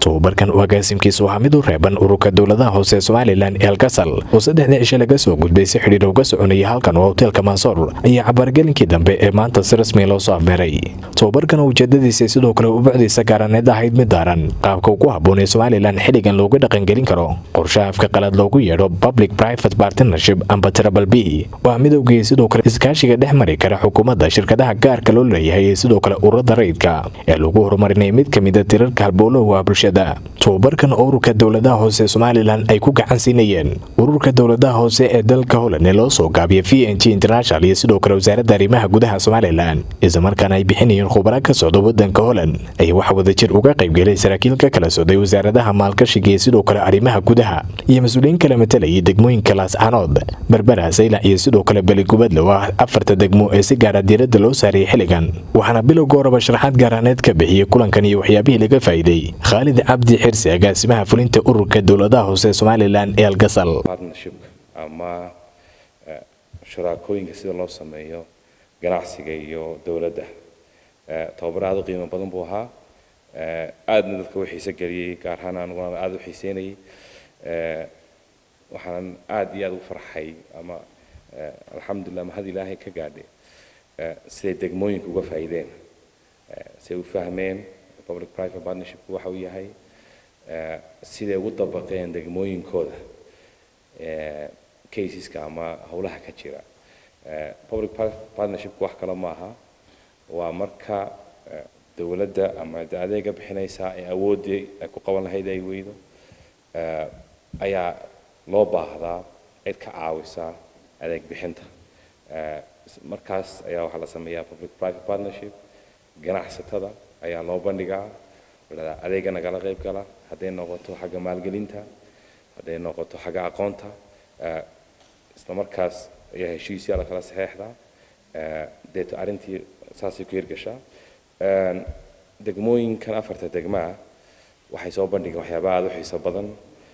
tobabarkan uu agaasimkiisu ahaa mid u reeban ururka dowladaha hoose ee somalilan ee alkasal oo saddexdii cishe laga soo gudbay si xidhiidh uga soconaya halkan oo hoteelka mansoor ayaa cabaargelinkii dambe ee maanta si rasmi loo soo afmeeray tobabarkan oo ujeedadiisa sidoo kale u bucdiisa gaaraneed ahayd mid daaran qaabka ugu habboon ee somalilan xilligan looga dhaqangelin karo qorshaha afka qalaad loogu yeedho public private partnership amba trabal b waa midowgii sidoo kale iskaashiga dhex mari kara xukuumadda shirkadaha gaarka loo leeyahay ee sidoo kale ururada rayidka ee lagu horumarinaya mid ka mida tirarka halbowlaha bulshada tobabarkan oo ururka dowladaha hoose ee somalilan ay ku gacan siinayeen ururka dowladaha hoose ee dalka holand ee loo soo gaabiya v n g international iyo sidoo kale wasaaradda arrimaha gudaha somalilan islamarkaana ay bixinayeen khubaro ka socda wadanka holand ayaa waxa wadajir uga qaybgelay saraakiil ka kala socday wasaaradaha maalgashiga iyo sidoo kale arrimaha gudaha iyo mas-uuliyiin kala matalayay degmooyinka laascanood berbera saylac iyo sidoo kale beligubadle oo ah afarta degmo ee si gaara diiradda loo saarayay xilligan waxaana bilowga horeba sharaxaad gaaraaneed ka bixiyey kulankan iyo waxyaabihii laga faa'iiday khaalid cabdi xirsi agaasimaha fulinta ururka dowladaha hoose ee somalilan ee algasal partnershipka ama shuraakooyinka sida loo sameeyo ganacsiga iyo dowladda tababar aada u qiimo badan buu ahaa aadna dadka u xiise geliyey gaar ahaan aniguna aada u xiiseynayay waxaanan aada iyo aada u farxay ama alxamdulilah mahad ilaahay ka gaadhay siday degmooyinka uga faa'iideen siday u fahmeen public private partnershipku waxa uu yahay siday ugu dabaqeen degmooyinkooda caseska ama howlaha ka jira public partnershipku wax kale ma aha waa marka dowladda ama de adeega bixinaysaa ee awooddii ay ku qaban lahayd ay weydo ayaa loo baahdaa cid ka caawisa adeeg bixinta markaas ayaa waxaa la sameeyaa public private partnership ganacsatada ayaa loo bandhigaa adeega nagala qayb gala hadday noqoto xagga maalgelinta hadday noqoto xagga aqoonta isla markaas ayaa heshiisyaa lakala saxeexdaa deeto arrintii saasay ku hirgashaa degmooyinkan afarta degmaa waxay soo bandhigeen waxyaaba aada u xiiso badan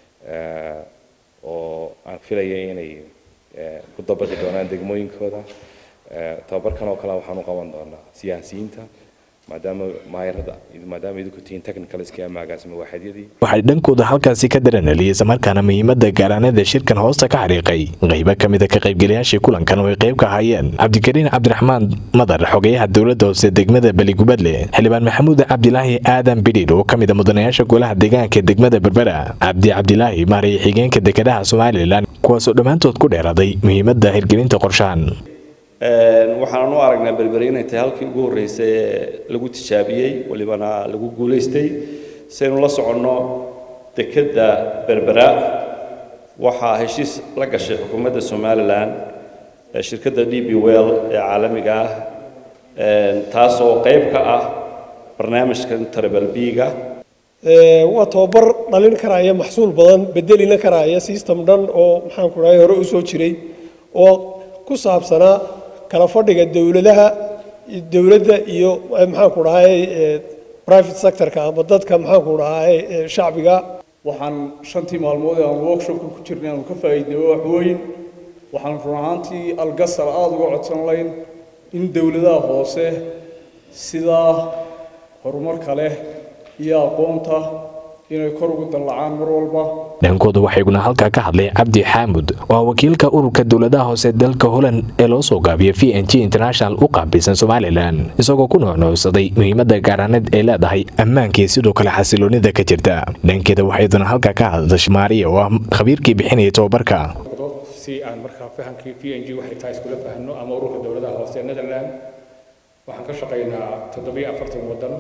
oo aan filaya inay ku dabaqi doonaan degmooyinkooda tababarkan oo kale waxaan u qaban doonaa siyaasiyiinta maadaama maayarada maadaama idinku tihiin technical iska ama agaasima waaxidyadii waxay dhankooda halkaasi ka daraneliyey islamarkaana muhiimadda gaaraanada shirkan hoosta ka xariiqay qaybo ka mida ka qaybgelayaashii kulankan oo ay qayb ka ahaayeen cabdikariin cabdiraxmaan madar xogeyaha dowladda hoose degmada beligubadle xildhibaan maxamuud cabdilaahi aadan bidhiir oo ka mida mudanayaasha golaha deegaanka degmada berbera cabdi cabdilaahi maaraya xigeenka dekedaha somalilan kuwaasoo dhammaantood ku dheeraaday muhiimadda hirgelinta qorshahan waxaan u aragnaa berberi inay tahay halkii ugu horreysay ee lagu tijaabiyey walibana lagu guulaystay saynu la soconno dekedda berbera waxaa heshiis la gashay xukuumadda somalilan shirkadda d b well ee caalamiga ah taasoo qayb ka ah barnaamijkan tribal b-ga waa tababar dhalin karaya maxsuul badan bedelina karaya system dhan oo maxaanku dhahay hore u soo jiray oo ku saabsanaa kala fadhiga dowladaha dowladda iyo maxaanku dhahay private sectorka ama dadka maxaanku dhahay shacbiga waxaan shantii maalmood ee aan workshopka ku jirnay aanu ka faa'iidnay wax weyn waxaan run ahaantii algasal aada uga codsan layn in dowladaha hoose sidaa horumarka leh iyo aqoonta inay kor ugu dallacaan mar walba dhankooda waxaa iguna halkaa ka hadlay cabdi xaamud oo ah wakiilka ururka dowladaha hoose dalka holand ee loo soo gaabiya v n g international u qaabilsan somalilan isagoo ku nuucnuucsaday muhiimadda gaaraaneed ay leedahay ammaankii sidoo kale xasiloonida ka jirta dhankeeda waxaa iduna halkaa ka hadashay maariya oo ah khabiirkii bixinaya tobabarka si aan markaa fahamkii v n g waxay tahay iskula fahanno ama ururka dowladaha hoose ee netherland waxaan ka shaqaynaa toddobiyo afartan waddan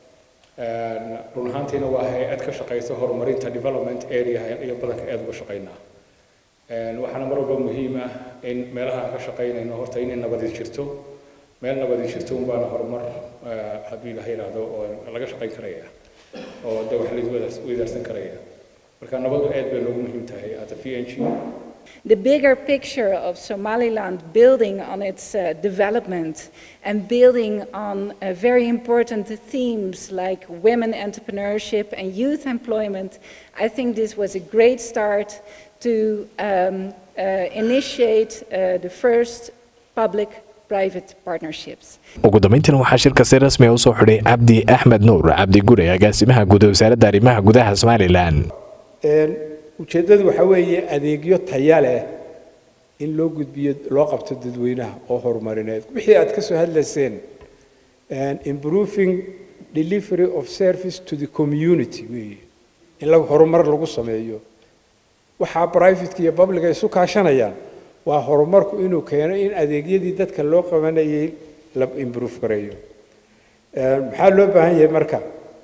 run ahaantiina waa hay-ad ka shaqaysa horumarinta development area iyo badanka aad uga shaqaynaa waxaana mar walba muhiim ah in meelaha aan ka shaqaynayno horta inay nabadi jirto meel nabadi jirto unbaana horumar haddii ilaha yidhaahdo oo laga shaqayn karaya oo de wax laisweydaarsan karaya marka nabadu aad bay noogu muhiim tahay at the v n g the bigger picture of Somaliland building on its uh, development and building on uh, very important themes like women entrepreneurship and youth employment, I think this was a great start to um, uh, initiate the first public private partnerships. ugu dambeyntiina waxaa shirka si rasmi ah usoo xidhay cabdi axmed nuur cabdi gure agaasimaha guud ee wasaaradda arrimaha gudaha somalilan ujeeddadu waxaa weeye adeegyo taya leh in loo gudbiyo loo qabto dadweynaha oo horumarineed wixii aad ka soo hadlayseen improving delivery of service to the community weeye in lagu horumar lagu sameeyo waxaa privateka iyo publica isu kaashanayaan waa horumarku inuu keeno in adeegyadii dadka loo qabanayay la improve gareeyo maxaa loo baahan yahay marka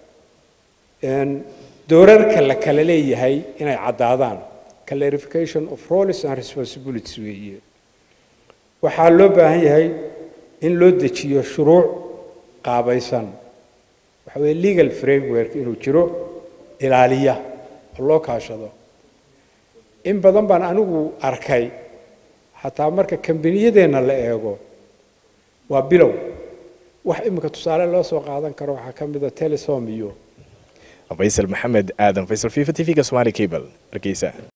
doorarka la kala leeyahay inay caddaadaan clarification of roles and responsibilities weeye waxaa loo baahan yahay in loo dejiyo shuruuc qaabaysan waxa weeye legal framework inuu jiro ilaaliya oo loo kaashado in badan baan anigu arkay xataa marka kambaniyadeenna la eego waa bilow wax iminka tusaale loo soo qaadan karo waxaa ka mid a telesom iyo faysal maxamed aadan faysal fifa t v-ga somali cable hargeysa